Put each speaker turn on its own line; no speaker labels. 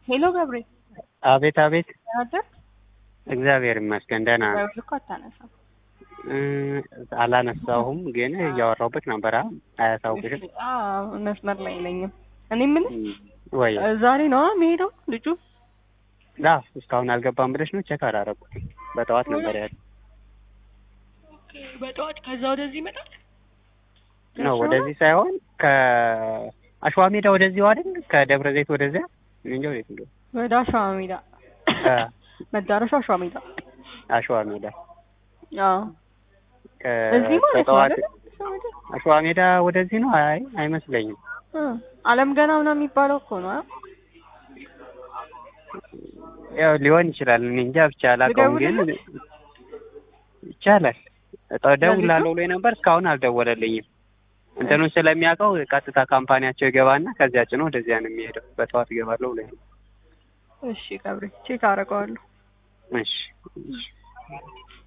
ሄሎ ገብሬ
አቤት አቤት።
አደር
እግዚአብሔር ይመስገን ደህና ነው።
ደውል እኮ አታነሳም።
እ አላነሳሁም ግን እያወራሁበት ነበር። አ- አያሳውቅሽም
አዎ መስመር ላይ የለኝም። እኔ የምልህ
ወይ?
እ ዛሬ ነው የሚሄደው ልጁ?
ዳ እስካሁን አልገባም ብለሽ ነው? ቼክ አላረኩትም። በጠዋት ነበር ያለ
በጠዋት ከዛ ወደዚህ ይመጣል
ነው። ወደዚህ ሳይሆን ከአሸዋ ሜዳ ወደዚህ አይደል? ከደብረ ዘይት ወደዚያ እኔ እንጃ ወዴት እንደሆነ
ወደ አሸዋ ሜዳ
አ፣
መዳረሻው አሸዋ ሜዳ።
አሸዋ ሜዳ
አዎ
ከ-
እዚህ ማለት ነው
በጠዋት
አይደል? አሸዋ ሜዳ?
አሸዋ ሜዳ ወደዚህ ነው? አይ አይመስለኝም።
እ አለም ገና ምናምን የሚባለው እኮ ነው። አ?
ያው ሊሆን ይችላል። እኔ እንጃ ብቻ አላውቀውም፣ ግን
ልደውልልህ?
ይቻላል። እደውላለሁ ብሎኝ ነበር እስካሁን አልደወለልኝም። እንትኑን ስለሚያውቀው ቀጥታ ካምፓኒያቸው ይገባና ከዚያ ጭኖ ወደዚያ ነው የሚሄደው። በጠዋት እገባለሁ ብሎኝ ነው።
እሺ ገብሬ ቼክ አደርገዋለሁ።
እሺ